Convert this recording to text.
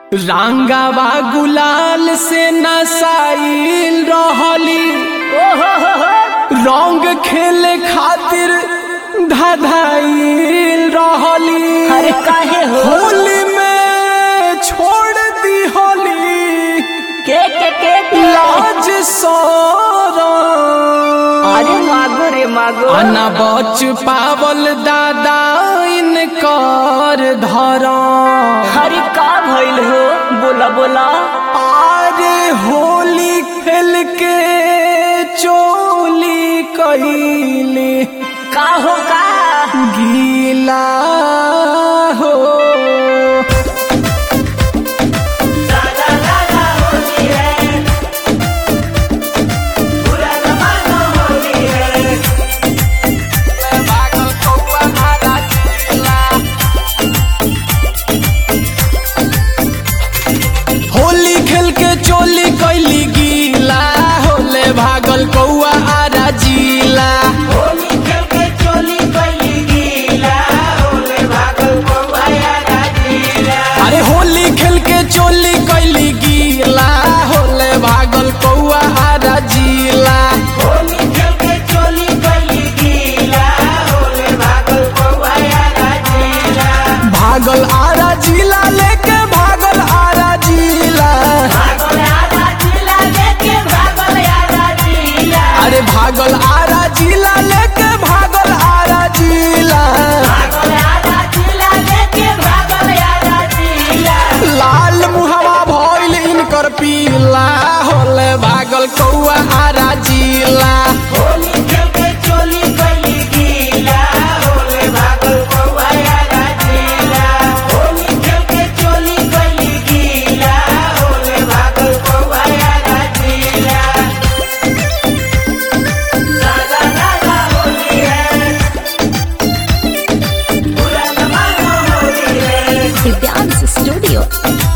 रांगावा गुलाल से नसाइल रहली रंग खेले खातिर धधाइल रहली अरे काहे हो होली में छोड़ दी होली के के के के? लाज सोरा अरे मागो रे मागो अना बच पावल दादा इनकर धरा अरे का भइल हो बोला बोला आरे होली खेल के चोली कइले का हो का गीला हो होली खेल के चोली कैली गीला होले भागल कौआ आरा जिला अरे होली खेल के चोली कैली गीला होले भागल कौआ आरा जिला भागल आरा जिला लेके भागल आरा जिला अरे भागल आरा जिला लेके भागल आरा जिला लाल मुहवा भइल इनकर पीला होले भागल कौआ आरा जिला Dance Studio.